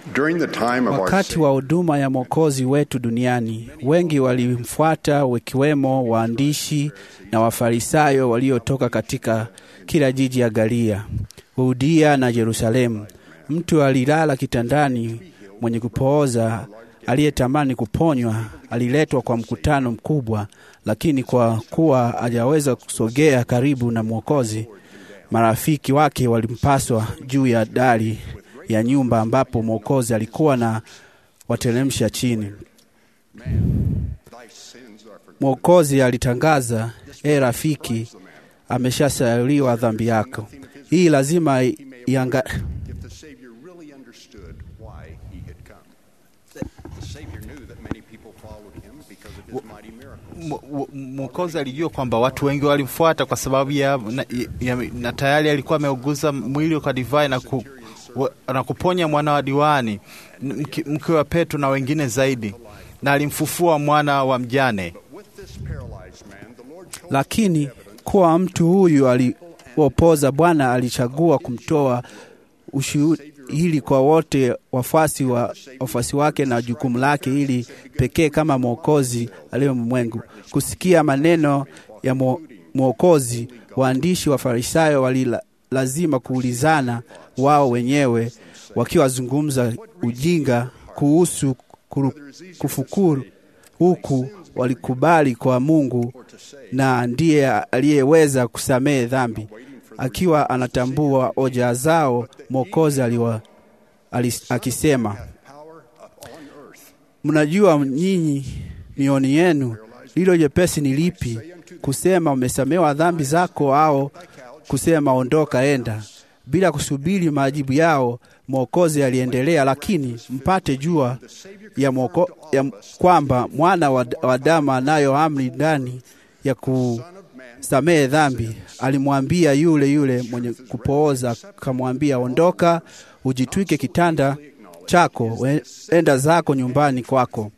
During the time of our Wakati wa huduma ya Mwokozi wetu duniani, wengi walimfuata, wakiwemo waandishi na Wafarisayo waliotoka katika kila jiji ya Galilaya, Yudia na Yerusalemu. Mtu alilala kitandani mwenye kupooza aliyetamani kuponywa aliletwa kwa mkutano mkubwa, lakini kwa kuwa hajaweza kusogea karibu na Mwokozi, marafiki wake walimpaswa juu ya dari ya nyumba ambapo Mwokozi alikuwa na wateremsha chini. Mwokozi alitangaza, e rafiki, ameshasaliwa dhambi yako. Hii lazima ianga... if the Savior really understood why he had come. The Savior knew that many people followed him because of his mighty miracles. Mw- mw- Mwokozi alijua kwamba watu wengi walimfuata kwa sababu ya, na, ya, na tayari alikuwa ameuguza mwili kwa divai na, ku, wa, na kuponya mwana wa diwani mke, mke wa Petro na wengine zaidi, na alimfufua mwana wa mjane. With this paralyzed man, the Lord chose Lakini kuwa mtu huyu aliopoza, Bwana alichagua kumtoa ushuhili kwa wote wafuasi wa wafuasi wake na jukumu lake ili pekee kama mwokozi aliye mwengu. Kusikia maneno ya mwo- mwokozi, waandishi wa Farisayo walila lazima kuulizana wao wenyewe wakiwazungumza ujinga kuhusu kuru- kufukuru, huku walikubali kwa Mungu na ndiye aliyeweza kusamehe dhambi. Akiwa anatambua hoja zao, Mwokozi aliwa alis- akisema, power upon earth. mnajua nyinyi mioni yenu lilo jepesi ni lipi, kusema umesamewa dhambi zako, au kusema ondoka, enda? Bila kusubiri majibu yao, Mwokozi aliendelea, lakini mpate jua ya, mwoko, ya kwamba mwana wa wa Adamu anayo amri ndani ya kusamehe dhambi. Alimwambia yule yule mwenye kupooza, akamwambia ondoka, ujitwike kitanda chako, we- enda zako nyumbani kwako.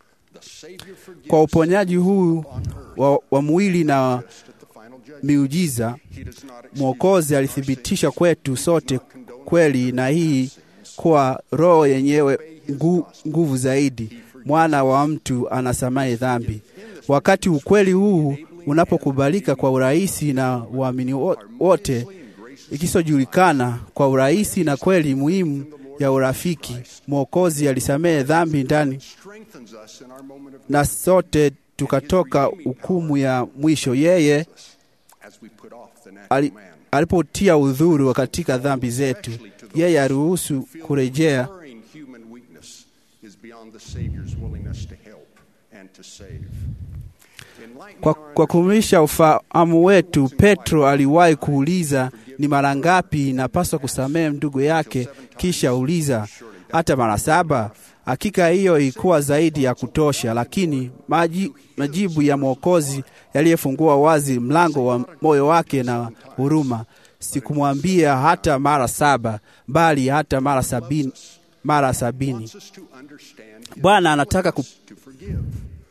Kwa uponyaji huu wa, wa mwili na miujiza, Mwokozi alithibitisha kwetu sote kweli na hii kuwa roho yenyewe ngu, nguvu zaidi. Mwana wa mtu anasamehe dhambi. Wakati ukweli huu unapokubalika kwa urahisi na waamini wo- wote, ikisojulikana kwa urahisi na kweli muhimu ya urafiki, Mwokozi alisamehe dhambi ndani Strengthens us in our moment of na sote tukatoka hukumu ya mwisho. Yeye as we put off the natural ali, man. alipotia udhuru katika dhambi zetu, yeye aliruhusu kurejea Enduring human weakness is beyond the Savior's willingness to help and to save. Enlightening kwa, our kwa kumisha ufahamu wetu. Petro aliwahi kuuliza ni mara ngapi inapaswa kusamehe ndugu yake, kisha uliza hata mara saba. Hakika hiyo ilikuwa zaidi ya kutosha, lakini maji, majibu ya Mwokozi yaliyefungua wazi mlango wa moyo wake na huruma. Sikumwambia hata mara saba, bali hata mara sabini, mara sabini. wants us to understand his Bwana anataka ku, to forgive.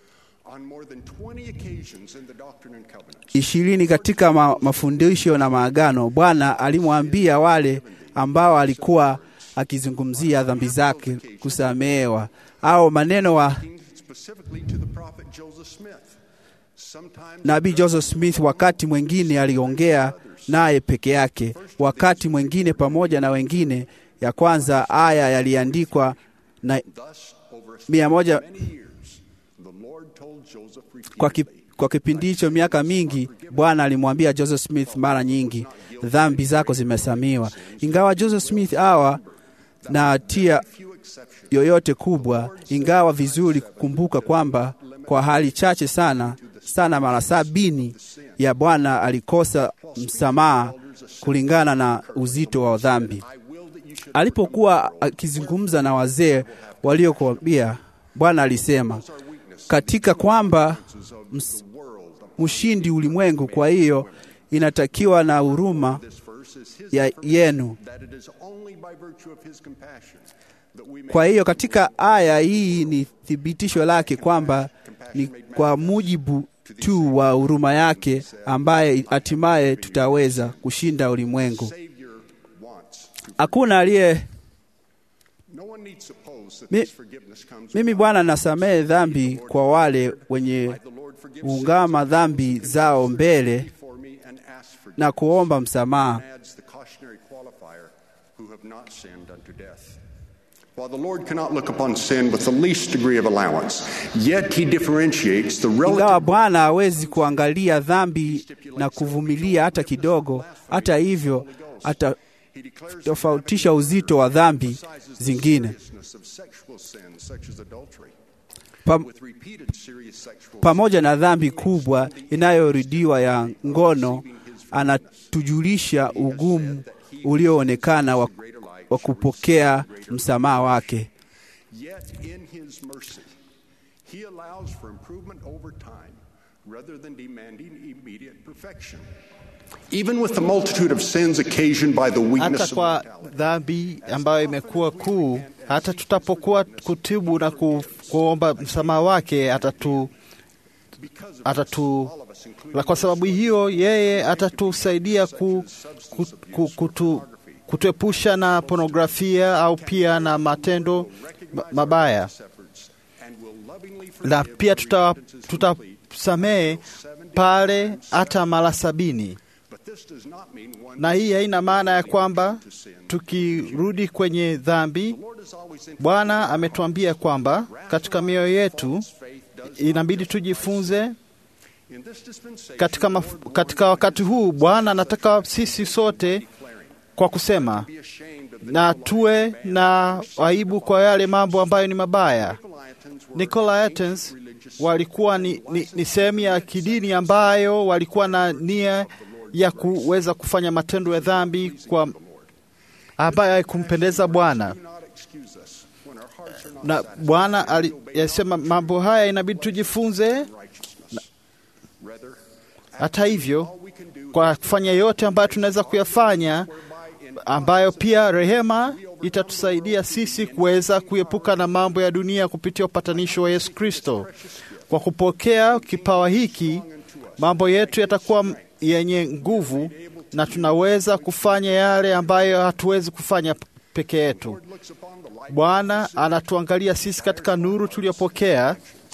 On more than 20 occasions in the Doctrine and Covenants, ishirini katika ma, mafundisho na maagano, Bwana alimwambia wale ambao alikuwa akizungumzia dhambi zake kusamehewa, au maneno wa specifically to the prophet Joseph Smith. Sometimes nabii Joseph Smith. Wakati mwingine aliongea naye peke yake, wakati mwingine pamoja na wengine. Ya kwanza aya yaliandikwa na thus over a mia moja many years, the Lord told Joseph kwa, ki, repeatedly, kwa kipindi hicho miaka mingi, Bwana alimwambia Joseph Smith mara nyingi, dhambi zako zimesamiwa. Ingawa Joseph Smith awa na hatia few exceptions, yoyote kubwa, ingawa vizuri kukumbuka kwamba kwa hali chache sana sana, mara sabini ya Bwana alikosa msamaha kulingana na uzito wa dhambi. I will that you should Alipokuwa akizungumza na wazee waliokuambia, Bwana alisema katika kwamba ms- mshindi ulimwengu. Kwa hiyo inatakiwa na huruma this verse is his ya yenu. that it is only by virtue of his compassion that we may Kwa hiyo katika aya hii ni thibitisho lake kwamba ni kwa mujibu tu wa huruma yake ambaye hatimaye tutaweza kushinda ulimwengu. Savior wants to Hakuna aliye no one one need suppose that Mi- this forgiveness comes Mimi Bwana nasamehe dhambi kwa wale wenye the Lord forgives ungama dhambi zao mbele for me and asks for na kuomba msamaha. adds the cautionary qualifier, who have not sinned unto death. While the Lord cannot look upon sin with the least degree of allowance, yet he differentiates the Ingawa relative Bwana hawezi kuangalia dhambi na kuvumilia hata kidogo, hata hivyo He declares atatofautisha uzito wa dhambi emphasizes the zingine seriousness of sexual sins such as adultery. Pam, With repeated serious sexual pamoja na dhambi kubwa inayorudiwa ya ngono, anatujulisha ugumu ulioonekana wa, wa kupokea msamaha wake. Yet in his mercy, he allows for improvement over time rather than demanding immediate perfection. Even with the multitude of sins occasioned by the hata weakness of kwa mortality, dhambi ambayo imekuwa kuu, hata tutapokuwa kutibu na ku, kuomba msamaha wake atatu, because of atatu, all of us, including la kwa sababu hiyo yeye atatusaidia ku, ku, ku, kutu, kutuepusha na pornografia au pia na matendo ma- mabaya, efforts, and will lovingly na forgive pia when tuta- repentance is complete. tutasamehe pale hata mara sabini. But this does not mean one Na hii haina maana ya kwamba to sin. tukirudi kwenye dhambi The Lord is always in Bwana ametuambia kwamba katika mioyo yetu faith does inabidi tujifunze in this dispensation. katika, maf- katika wakati huu. Bwana anataka sisi sote kwa kusema be ashamed of the na tuwe na aibu kwa yale mambo ambayo ni mabaya. Nicolaitans were Nicolaitans walikuwa ni, ni, ni sehemu ya kidini ambayo walikuwa na nia ya kuweza kufanya matendo ya dhambi kwa ambayo haikumpendeza Bwana. do not excuse us when our hearts are not na Bwana ali- alisema mambo haya inabidi tujifunze. righteousness. Rather, Hata hivyo, all we can do kwa kufanya yote ambayo tunaweza kuyafanya, ambayo pia rehema itatusaidia sisi kuweza kuepuka na mambo ya dunia kupitia upatanisho wa Yesu Kristo. Kwa kupokea kipawa hiki, mambo yetu yatakuwa m- yenye nguvu na tunaweza kufanya yale ambayo hatuwezi kufanya p- peke yetu. looks upon the light Bwana anatuangalia sisi katika nuru tuliyopokea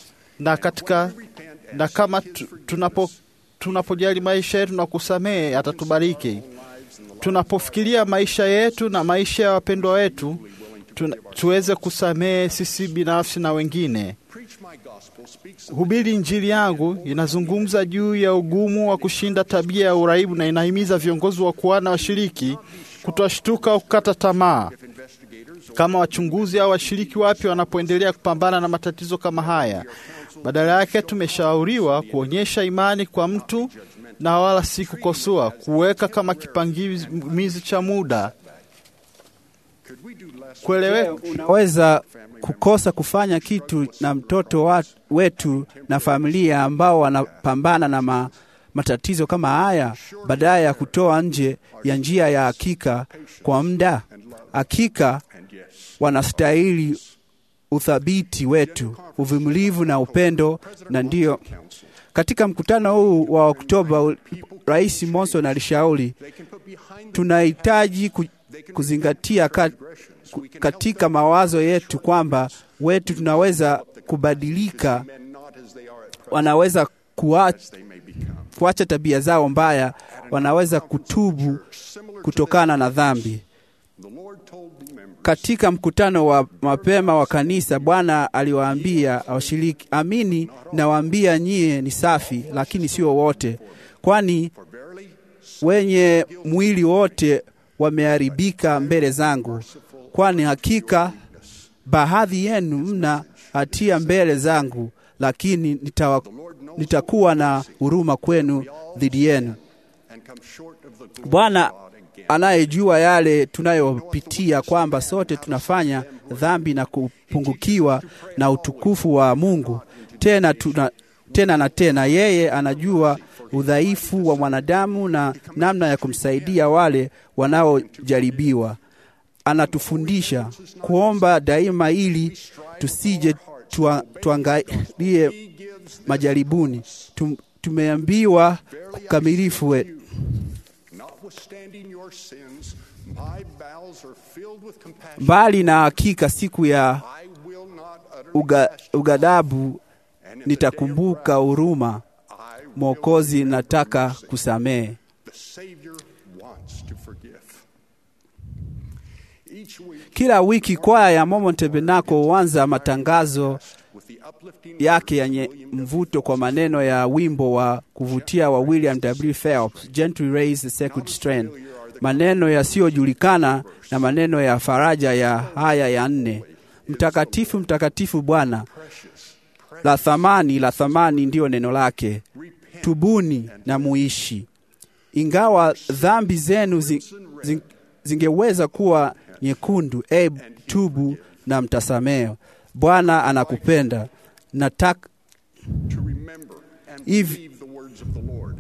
na katika na kama tu- tunapo tunapojali maisha yetu na kusamehe atatubariki. Tunapofikiria maisha yetu na maisha ya wapendwa wetu tuna, tuweze kusamehe sisi binafsi na wengine. preach my gospel speaks of Hubiri Injili yangu inazungumza juu ya ugumu wa kushinda tabia ya uraibu na inahimiza viongozi wa kuana washiriki kutoshtuka au kukata tamaa investigators kama wachunguzi au washiriki wapya wanapoendelea kupambana na matatizo kama haya. Badala yake tumeshauriwa kuonyesha imani kwa mtu na wala si kukosoa, kuweka kama kipangimizi cha muda, could we do less kueleweka unaweza kukosa kufanya kitu na mtoto wa, wetu na familia ambao wanapambana na ma, matatizo kama haya badala ya kutoa nje ya njia ya hakika kwa muda. Hakika and yes wanastahili uthabiti wetu, uvumilivu na upendo, na ndiyo counsel katika mkutano huu wa Oktoba u- Rais Monson alishauri they can put behind tunahitaji ku, kuzingatia ka, ku, katika mawazo yetu kwamba wetu tunaweza kubadilika, men not as they are at present wanaweza kuacha, they may become kuacha tabia zao mbaya, wanaweza kutubu kutokana na dhambi. the Lord told the members Katika mkutano wa mapema wa kanisa, Bwana aliwaambia washiriki, amini nawaambia nyie ni safi, lakini sio wote, kwani for verily wenye mwili wote wameharibika mbele zangu, kwani hakika baadhi yenu mna hatia mbele zangu, lakini nitawa, nitakuwa na huruma kwenu dhidi yenu. and come short of the glory of Bwana God again anayejua yale tunayopitia, kwamba sote tunafanya dhambi na kupungukiwa na utukufu wa Mungu tena, tuna, tena na tena. Yeye anajua udhaifu wa mwanadamu na namna ya kumsaidia wale wanaojaribiwa. Anatufundisha kuomba daima ili tusije tua, tuangalie majaribuni. Tum, tumeambiwa kukamilifu wetu notwithstanding your sins My bowels are filled with compassion. mbali na hakika siku ya I will not utterly uga, cast ugadabu And in the day of nitakumbuka wrath, huruma I will mwokozi remember nataka mercy. kusamehe The Savior wants to forgive. Each week, kila wiki kwaya ya Mormon Tabernacle huanza matangazo with the uplifting yake words of yenye William W. mvuto kwa maneno ya wimbo wa kuvutia wa William W. Phelps, Gently Raise the Sacred Strand, maneno yasiyojulikana na maneno ya faraja ya haya ya nne: mtakatifu, mtakatifu Bwana, precious, la thamani, la thamani ndiyo neno lake, repent tubuni na muishi. Ingawa dhambi zenu zi, zi, zingeweza kuwa nyekundu, e, tubu na mtasamehe. Bwana anakupenda. Nataka to remember and If- believe the words of the Lord.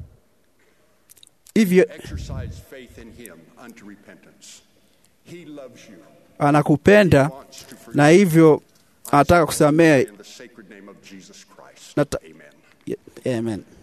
hivyo, Exercise faith in Him unto repentance. He loves you. anakupenda Wants to forgive na hivyo anataka kusamehe. in the sacred name of Jesus Christ. Nata- Amen. Amen.